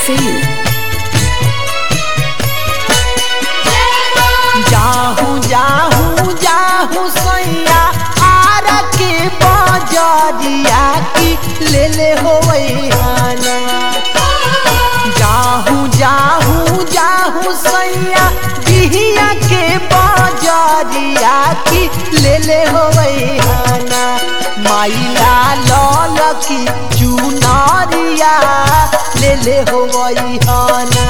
Singh. जाहू जाहू जाहू सैया आर के बजरिया की ले ले होइहाना जाहू जाहू जाहू सैया बिहिया के बजरिया की ले ले होइहाना माइला लल की चुनरिया ले ले होइहाना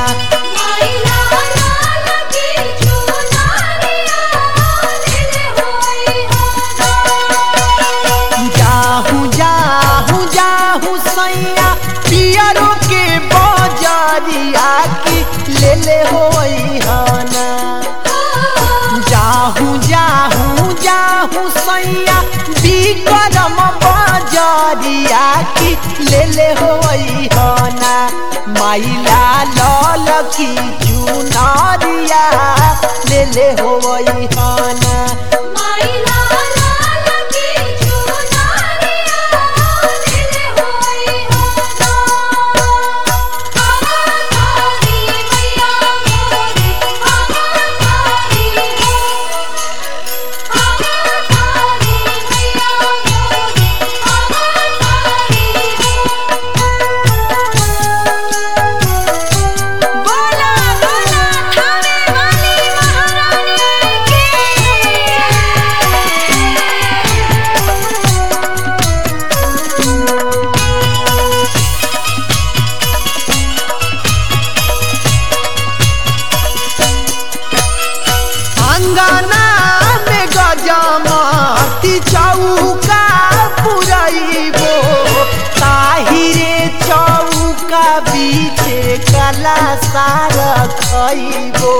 जाहू जाहू जाहू सैया पियरो के बजरिया की ले ले होइहाना जाहू जाहू जाहू सैया बिकरम बजरिया की ले ले होइहाना माइला लल की चुनरिया ले ले होइहाना बोला बोला थाने वाली महारानी की अंगना में गजमती चौका पुरैबो ताहिरे चौका बीचे कला सार खैबो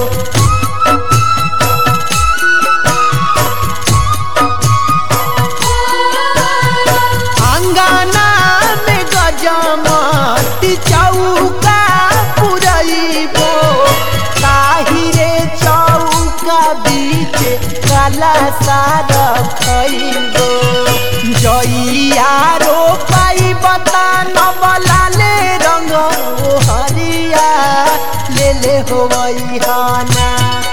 अंगना में गजमती चौका पुरैबो ताहिरे चौका बीच काला सार खैबो जइया रो पाई बता नबलाले रंग ओ हरिया ले ले होइहाना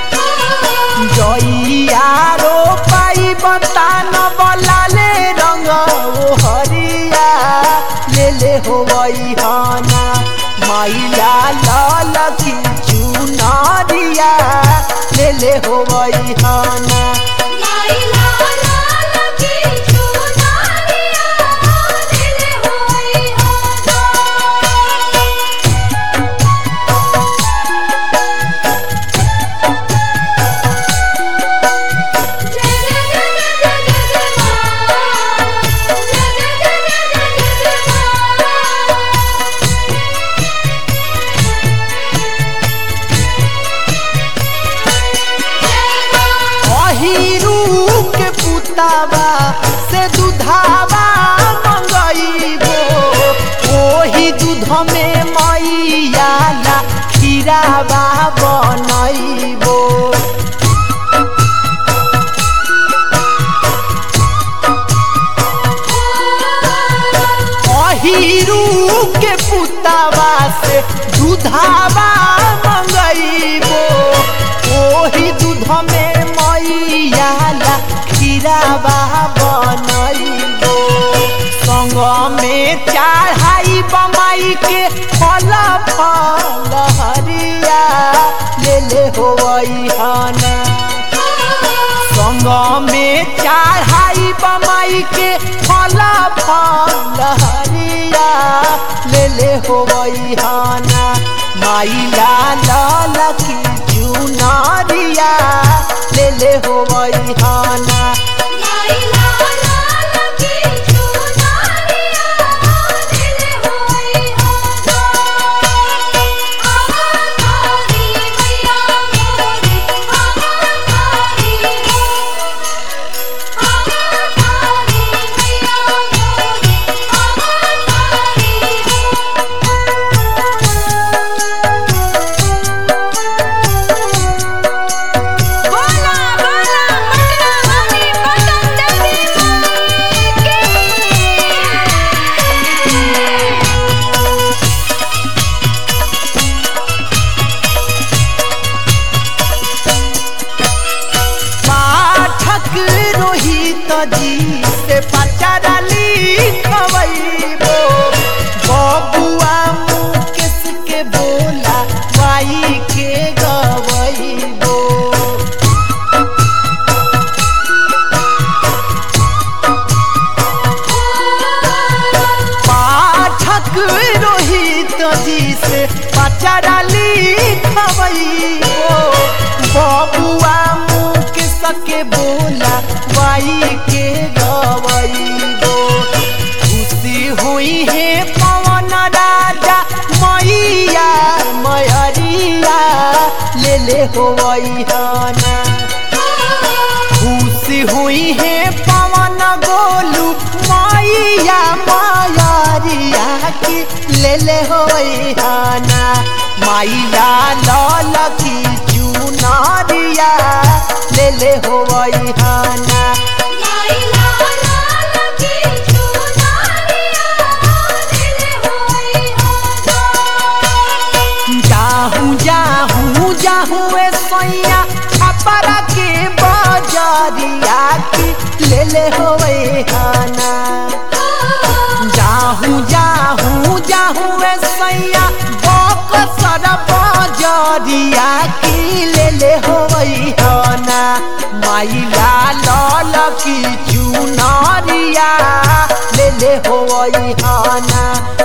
जइया रो पाई बता नबलाले रंग ओ हरिया ले ले होइहाना माइला लाल की चुनरिया ले ले होइहाना अहिरू के पुतावा से दुधावा मंगईबो ओही दूध में मैया ला खीरावा बनैबो अहिरू के पुतावा से दुधावा मंगईबो ओही दूध में मैया ला खीरावा बनैबो संग में चढ़ाई बमाई के फल फल हरिया ले ले होइहाना संग में चढ़ाई बमाई के फल फल हरिया ले ले होइहाना माइला लाल की चुनरिया ले ले होइहाना बोला बोला पटना वाली जी से पचारली खवैबो बबुआ मुकेश के बोला वाई के गवैबो पाठक रोहित जी से पचारली खवैबो बबुआ मुकेश के बोला वाई के गवैबो खुशी हुई है पवन राजा मैया मयरिया ले ले होवैहना खुशी हुई है पवन गोलू मैया मायरिया की ले ले होइहाना माइला लाल की चुनारिया ले ले होइहाना लाइला लाल की चुनरिया दिल होई आजा जाहूँ जाहूँ जाहूँ ए सैया छपरा के बजरिया की ले ले होइहाना जाहूँ जाहूँ जाहूँ ए सैया बकसर बजरिया की ले ले होइहाना माइला लाल की चुनरिया ले ले होइहाना